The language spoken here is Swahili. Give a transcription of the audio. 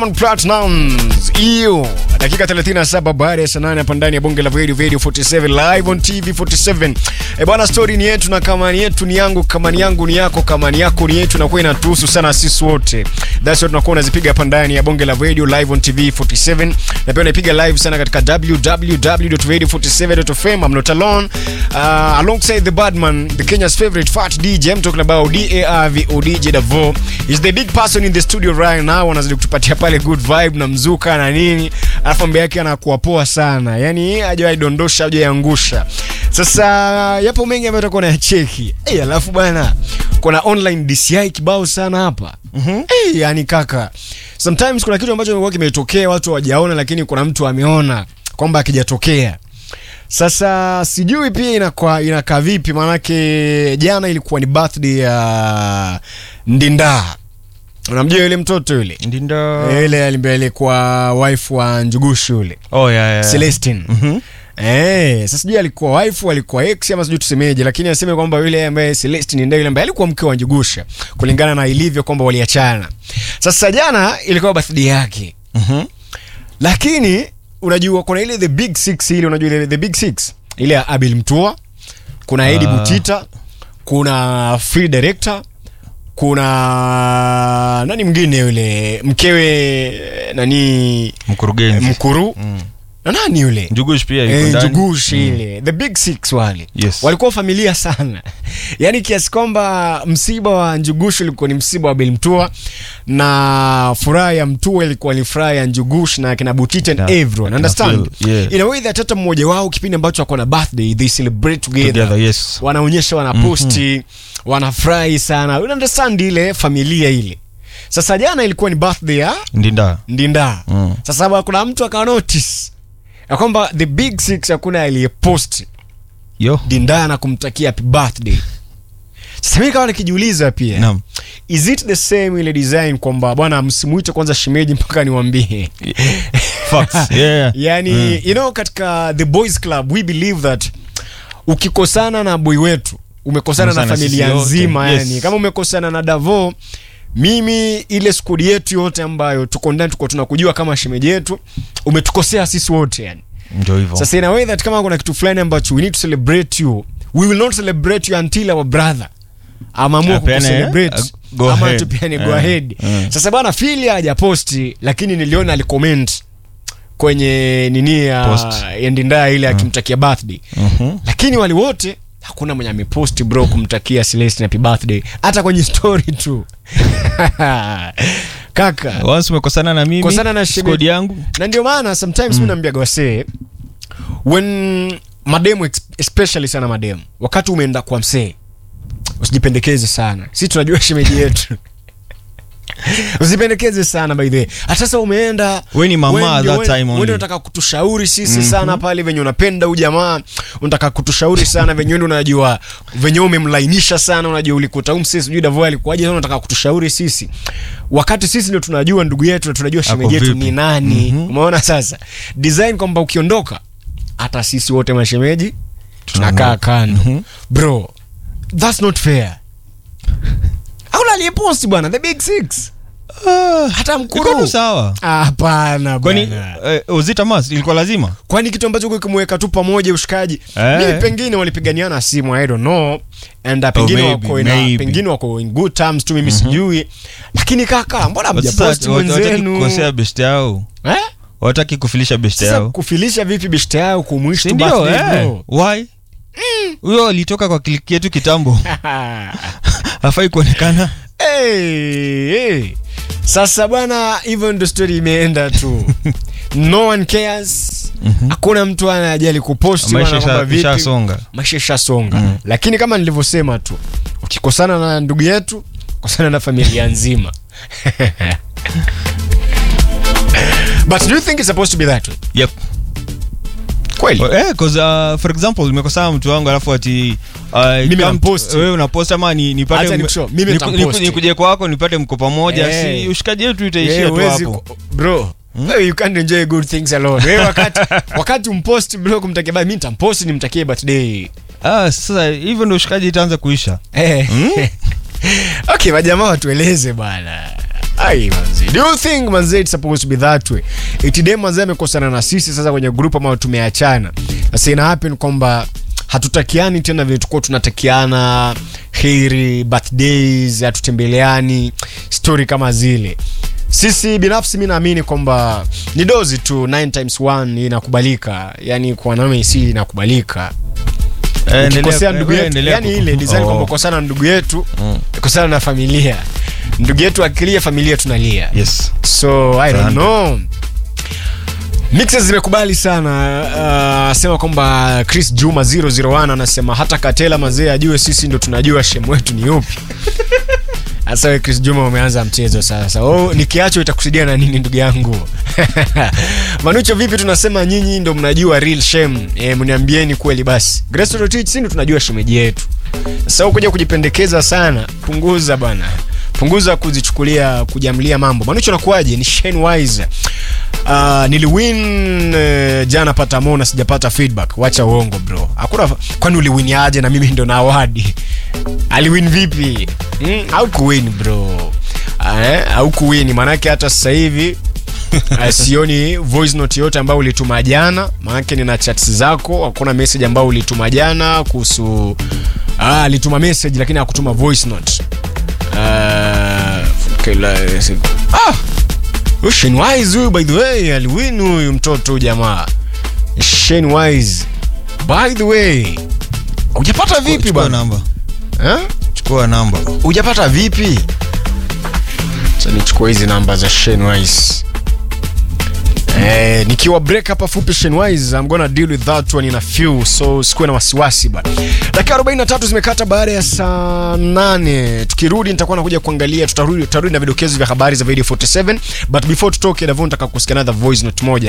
Platinums hiyo dakika 37 baada ya saa 8 hapa ndani ya bonge la Radio Radio 47 live on TV 47. Eh bwana, story ni yetu na kamani yetu ni yangu, kamani yangu ni yako, kamani yako ni yetu, na kwa inatuhusu sana sisi wote. That's what tunakuwa unazipiga hapa ndani ya bonge la Radio live on TV 47, na pia unaipiga live sana katika www.radio47.fm. I'm not alone uh, alongside the badman, the Kenya's favorite fat DJ. I'm talking about DARV DJ Davo. He's the big person in the studio right now, anazidi kutupatia pale good vibe na mzuka na nini, alafu mbele yake anakuwa poa sana, yani hajawahi dondosha, hajawahi angusha. Sasa yapo mengi ambayo tutakuwa nayacheki. Eh, alafu bwana kuna online DCI kibao sana hapa. Mhm. Eh, yani kaka. Sometimes kuna kitu ambacho kimekuwa kimetokea watu hawajaona, lakini kuna mtu ameona kwamba akijatokea. Sasa sijui pia inakuwa inakaa vipi, maanake jana ilikuwa ni birthday ya Ndinda. Unamjua yule mtoto yule? Ndinda. Yule alimbe alikuwa wife wa Njugushu yule. Oh yeah, yeah. Celestine. Mhm. Eh, sasa sijui alikuwa wife alikuwa ex ama sijui tusemeje, lakini anasema kwamba yule ambaye Celestine ndiye yule ambaye alikuwa mke wa Njugusha kulingana na ilivyo kwamba waliachana. Sasa jana ilikuwa birthday yake. Mhm. Lakini unajua kuna ile the big six ile unajua ile the big six ile ya Abil Mtua, kuna Eddie Ah. Butita, kuna free director, kuna nani mwingine yule mkewe nani Mkurugenzi. mkuru Mm. na nani yule Njugush pia yuko Eh, ndani. Njugushi ile the big six wale Yes. walikuwa familia sana yaani kiasi kwamba msiba wa Njugushi ulikuwa ni msiba wa Bilmtua na furaha ya Mtua ilikuwa ni furaha ya Njugush na kina Butita and Na- everyone na understand Phil, yeah. in a way that hata mmoja wao kipindi ambacho ako na birthday they celebrate together, Together, yes. wanaonyesha wanaposti wanafurahi sana you understand ile familia ile sasa jana ilikuwa ni birthday ya Ndinda. Ndinda. Mm. Sasa ba- kuna mtu aka notice ya kwamba the big six hakuna aliyepost Yo. Ndinda na kumtakia happy birthday. Sasa mimi kama nikijiuliza pia Naam. is it the same ile design kwamba bwana msimuite kwanza shemeji mpaka niwaambie. Facts. Yeah. yani you know katika the boys club we believe that ukikosana na boy wetu umekosana na Umekosana sisi familia wote. nzima Yes. yani kama umekosana na Davo mimi ile skudi yetu yote ambayo tuko ndani tuko tunakujua kama shemeji yetu umetukosea sisi wote yani Ndio hivyo. sasa in a way that kama kuna kitu fulani ambacho we need to celebrate you we will not celebrate you until our brother amaamua Apeane, kucelebrate uh, go ama ahead. tupiane go Eh, ahead eh. sasa bwana fili hajaposti lakini niliona alicomment kwenye nini ya Post. ya ndindaa ile akimtakia birthday Mhm. lakini wale wote hakuna mwenye ameposti bro kumtakia Celestine happy birthday hata kwenye story tu kaka Once umekosana na mimi. Kosana na shemeji. squad yangu. na ndio maana sometimes mm. naambiaga wasee when mademu ex- especially sana mademu wakati umeenda kwa msee usijipendekeze sana si tunajua shemeji yetu usipendekeze sana by the way hata sasa umeenda We ni mama wewe at ndio- that wewe- time wewe only. unataka kutushauri sisi sana pale venye unapenda huyu jamaa unataka kutushauri sana venye wewe unajua venye umemlainisha sana unajua ulikuta huyu msee sijui Davo alikuwaje sana unataka kutushauri sisi wakati sisi ndio tunajua ndugu yetu na tunajua shemeji yetu vipi? ni nani umeona sasa design kwamba ukiondoka hata sisi wote mashemeji tunakaa kando bro that's not fair aula aliyeposti bwana the big six hata Iko tu mkuru sawa. Ah, hapana Kwani bwana eh, Ozita Mas ilikuwa lazima? kwani kitu ambacho kimweka tu pamoja ushikaji Eh. mimi pengine walipiganiana simu i don't know and uh, pengine maybe, wako ina, maybe. pengine wako in good terms tu mimi sijui lakini kaka mbona But sasa mjaposti wat- wataki mwenzenu kukosea best yao. eh? Wataki kufilisha best sasa yao. kufilisha vipi beshte yao kumwish Si tu ndio? birthday Eh. bro Why? Huyo alitoka kwa kliki yetu kitambo. Hafai kuonekana. hey, hey. sasa bwana hivyo ndo story imeenda tu no one cares hakuna mtu anajali kuposti Maisha wala kwamba isha- vipi. ishasonga. maisha ishasonga Mm. lakini kama nilivyosema tu ukikosana na ndugu yetu kosana na familia nzima but do you think it's supposed to be that way Yep. kweli Eh, cause uh, for example nimekosana mtu wangu alafu ati uh, Mimi come- nampost. wewe unapost ama ni nipate Acha m- nikushow, mimi niku- nitampost. niku- nikuje kwako nipate mko pamoja Eh. si ushikaji wetu itaishia Eh, tu huwezi hapo ku- bro wewe you can't enjoy good things alone wewe wakati wakati umpost bro kumtakia birthday mimi nitampost nimtakie birthday ah, sasa hivyo ndo ushikaji itaanza kuisha eh okay majamaa watueleze bwana Ai manze. Do you think manze it's supposed to be that way? Eti dem manze amekosana na sisi sasa kwenye group ama tumeachana. Sasa ina happen kwamba hatutakiani tena vile tulikuwa tunatakiana heri birthdays, hatutembeleani story kama zile. Sisi binafsi mi naamini kwamba ni dozi tu 9 times 1 inakubalika, yani kwa wanaume si inakubalika Eh, endelea- ukikosea ndugu wewe yetu endelea yani kuku- ile design Oh. kwamba kosana na ndugu yetu Mm. kosana na familia ndugu yetu akilia familia tunalia Yes. so i don't Sana. know mixes zimekubali sana uh, sema kwamba chris juma 001 anasema hata katela mazee ajue sisi ndo tunajua shemu wetu ni upi sasa we chris juma umeanza mchezo sasa oh, nikiacho itakusidia na nini ndugu yangu manucho vipi tunasema nyinyi ndo mnajua real shame e, mniambieni kweli basi Grace Rotich, si ndo tunajua shemeji yetu sasa wewe kuja kujipendekeza sana punguza bana punguza kuzichukulia kujamlia mambo manucho nakuaje ni Shane Wise Uh, niliwin uh, jana patamo na sijapata feedback wacha uongo bro hakuna kwani uliwin aje na mimi ndo na awadi aliwin vipi mm, au kuwin bro eh, au kuwin maanake hata sasa hivi uh, sioni voice note yote ambayo ulituma jana maanake nina chats zako hakuna message ambayo ulituma jana kuhusu ah, alituma message lakini hakutuma voice note uh, okay, la, ah, huyu Shane Wise huyu by the way aliwin huyu mtoto huyu jamaa Shane Wise by the way hujapata vipi Chukua bwana namba. eh? Chukua namba. hujapata vipi sasa nichukue hizi namba za Shane Wise Eh, nikiwa break hapa fupi Shane Wise I'm gonna deal with that one in a few so sikuwe na wasiwasi bana dakika 43 zimekata baada ya saa 8 tukirudi nitakuwa nakuja kuangalia tutarudi tutarudi na vidokezo vya habari za video 47 but before tutoke Davon nataka kusikia another voice note moja